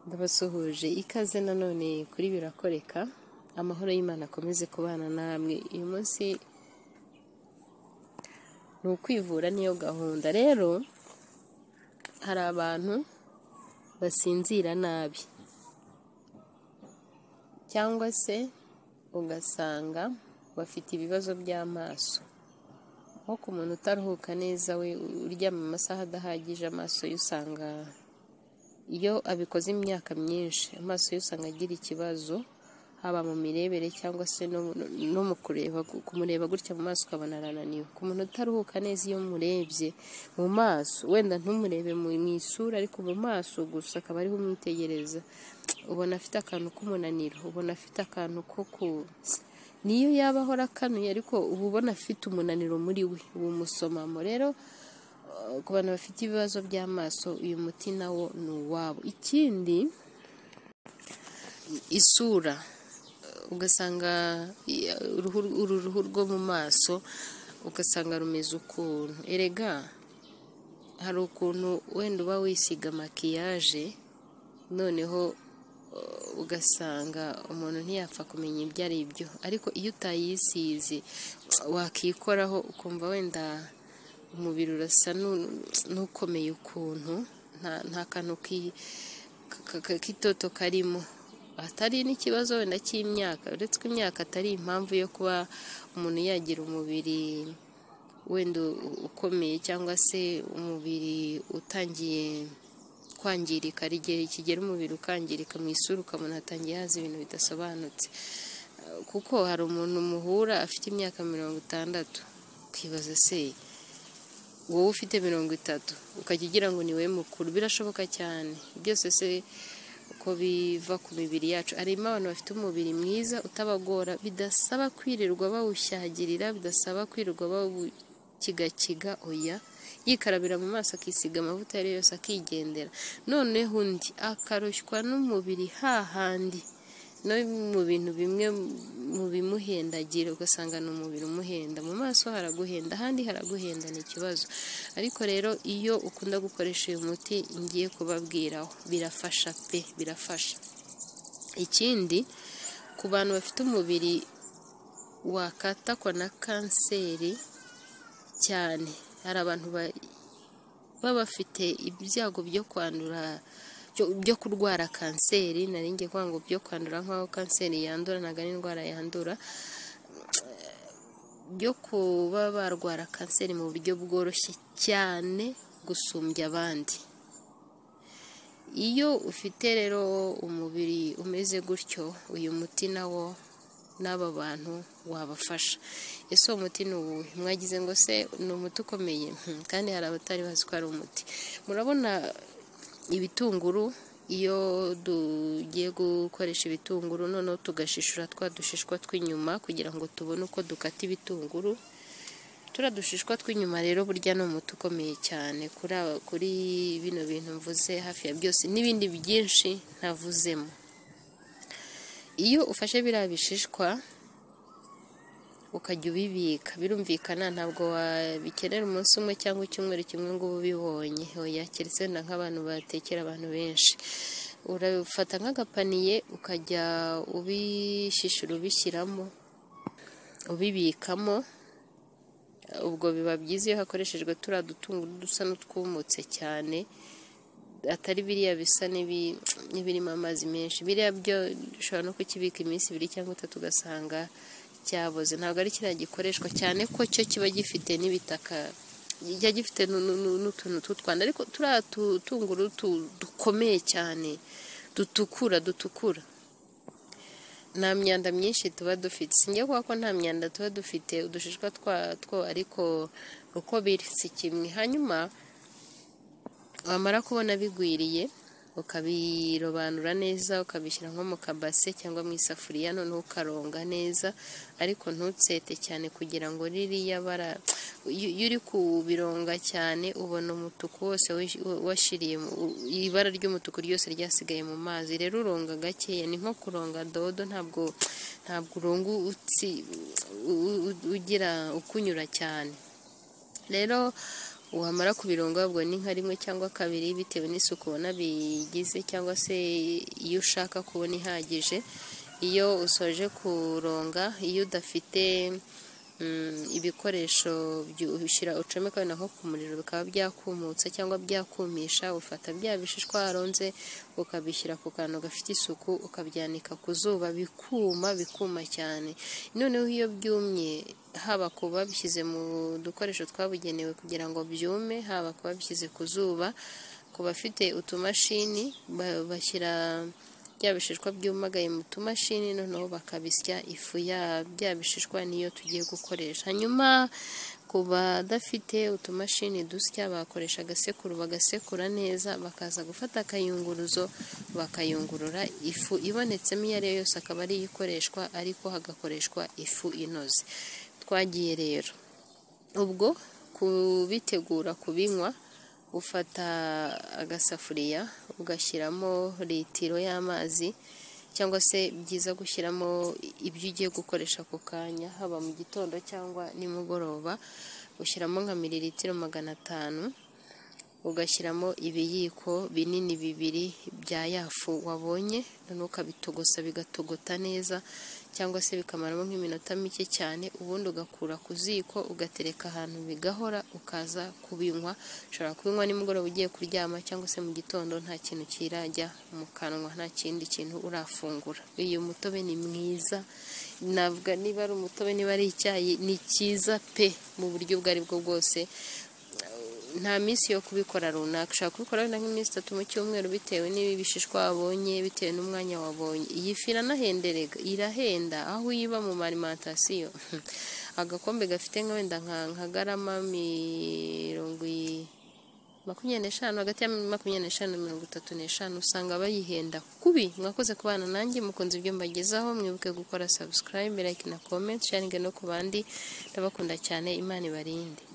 ndabasuhuje ikaze nanone kuri birakoreka amahoro y'imana akomeze kubana namwe uyu munsi ni ukwivura niyo gahunda rero hari abantu basinzira nabi cyangwa se ugasanga bafite ibibazo by'amaso nko ku muntu utaruhuka neza we uryama amasaha adahagije amaso ye usanga iyo abikoze imyaka myinshi amaso ye usanga agira ikibazo haba mu mirebere cyangwa se no mu kureba kumureba gutya mu maso ukabona arananiwe ku muntu utaruhuka neza iyo umurebye mu maso wenda ntumurebe mu isura ariko mu maso gusa akaba ariho umwitegereza ubona afite akantu k'umunaniro ubona afite akantu ko ku niyo yaba ahora akanuye ariko uba ubona afite umunaniro muri we ubu musomamo rero ku bantu bafite ibibazo by'amaso uyu muti nawo ni uwabo ikindi isura ugasanga uru ruhu rwo mu maso ugasanga rumeze ukuntu erega hari ukuntu wenda uba wisiga makiyaje noneho ugasanga umuntu ntiyapfa kumenya ibyo ari byo ariko iyo utayisize wakikoraho ukumva wenda umubiri urasa n'ukomeye ukuntu nta kantu k'itoto karimo atari n'ikibazo wenda cy'imyaka uretse ko imyaka atari impamvu yo kuba umuntu yagira umubiri wenda ukomeye cyangwa se umubiri utangiye kwangirika hari igihe kigera umubiri ukangirika mu isura ukabona hatangiye haza ibintu bidasobanutse kuko hari umuntu muhura afite imyaka mirongo itandatu ukibaza se wowe ufite mirongo itatu ukajya ugira ngo ni we mukuru birashoboka cyane byose se uko biva ku mibiri yacu harimo abantu bafite umubiri mwiza utabagora bidasaba kwirirwa bawushyagirira bidasaba kwirirwa bawukigakiga oya yikarabira mu maso akisiga amavuta ayo ari yose akigendera noneho undi akarushywa n'umubiri hahandi no mu bintu bimwe mu bimuhendagira ugasanga ni umubiri umuhenda mu maso haraguhenda ahandi haraguhenda ni ikibazo ariko rero iyo ukunda gukoresha uyu muti ngiye kubabwiraho birafasha pe birafasha ikindi ku bantu bafite umubiri wakatakwa na kanseri cyane hari abantu baba bafite ibyago byo kwandura byo kurwara kanseri narinjye kwanga byo kwandura nk'aho kanseri yandura ntabwo ari indwara yandura byo kuba barwara kanseri mu buryo bworoshye cyane gusumbya abandi iyo ufite rero umubiri umeze gutyo uyu muti nawo n'aba bantu wabafasha ese uwo muti ni uwuhe mwagize ngo se ni umuti ukomeye kandi hari abatari bazi ko ari umuti murabona ibitunguru iyo tugiye gukoresha ibitunguru noneho tugashishura twa dushishwa tw'inyuma kugira ngo tubone uko dukata ibitunguru turiya dushishwa tw'inyuma rero burya ni umuti ukomeye cyane kuri bino bintu mvuze hafi ya byose n'ibindi byinshi ntavuzemo iyo ufashe biriya bishishwa ukajya ubibika birumvikana ntabwo wabikenera umunsi umwe cyangwa icyumweru kimwe ngo ubibonye oya keretse wenda nk'abantu batekera abantu benshi urabifata nk'agapaniye ukajya ubishishura ubishyiramo ubibikamo ubwo biba byiza iyo hakoreshejwe turiya dutunguru dusa n'utwumutse cyane atari biriya bisa n'ibirimo amazi menshi biriya byo ushobora no kukibika iminsi ibiri cyangwa itatu ugasanga cyaboze ntabwo ari kiriya gikoreshwa cyane ko cyo kiba gifite n'ibitaka kijya gifite n'utuntu tw'utwanda ariko turiya tutunguru dukomeye cyane dutukura dutukura nta myanda myinshi tuba dufite sinjya kuvuga ko nta myanda tuba dufite udushishwa twatwo ariko uko biri si kimwe hanyuma wamara kubona bigwiriye ukabirobanura neza ukabishyira nko mu kabase cyangwa mu isafuriya noneho ukaronga neza ariko ntutsete cyane kugira ngo ririya bara iyo uri kubironga cyane ubona umutuku wose washiriye ibara ry'umutuku ryose ryasigaye mu mazi rero uronga gakeya ni nko kuronga dodo ntabwo ntabwo urunga ugira ukunyura cyane rero wamara kubirongabwa ni nka rimwe cyangwa kabiri bitewe n'isuku ubona bigize cyangwa se iyo ushaka kubona ihagije iyo usoje kuronga iyo udafite mm, ibikoresho byu- ushyira ucomeka naho ku muriro bikaba byakumutsa cyangwa byakumisha ufata bya bishishwa waronze ukabishyira ku kantu gafite isuku ukabyanika ku zuba bikuma bikuma cyane noneho iyo byumye haba ku babishyize mu dukoresho twabugenewe kugira ngo byume haba ku babishyize ku zuba ku bafite utumashini ba- bashyira bya bishishwa byumagaye mu tumashini noneho bakabisya ifu ya bya bishishwa niyo tugiye gukoresha hanyuma ku badafite utumashini dusya bakoresha agasekuru bagasekura neza bakaza gufata akayunguruzo bakayungurura ifu ibonetsemo iyo ariyo yose akaba ariyo ikoreshwa ariko hagakoreshwa ifu inoze twagiye rero ubwo kubitegura kubinywa ufata agasafuriya ugashyiramo litiro y'amazi cyangwa se byiza gushyiramo ibyo ugiye gukoresha ako kanya haba mu gitondo cyangwa nimugoroba ushyiramo nka mililitiro magana atanu ugashyiramo ibiyiko binini bibiri bya yafu wabonye noneho ukabitogosa bigatogota neza cyangwa se bikamaramo nk'iminota mike cyane ubundi ugakura ku ziko ugatereka ahantu bigahora ukaza kubinywa ushobora kubinywa nimugoroba ugiye kuryama cyangwa se mu gitondo nta kintu kirajya mu kanwa nta kindi kintu urafungura uyu mutobe ni mwiza navuga niba ari umutobe niba ari icyayi ni cyiza pe mu buryo ubwo ari bwo bwose nta minsi yo kubikora runaka ushobora kubikora wenda nk'iminsi itatu mu cyumweru bitewe n'ibishishwa wabonye bitewe n'umwanya wabonye iyi fi iranahenderega irahenda aho uyiba mu marimantasiyo agakombe gafite nka wenda nka nka garama mirongo i- makumyabiri n'eshanu hagati ya makumyabiri n'eshanu na mirongo itatu n'eshanu usanga bayihenda kubi mwakoze kubana nanjye mukunze ibyo mbagezaho mwibuke gukora subscribe like na comment sharinge no ku bandi ndabakunda cyane imana ibarinde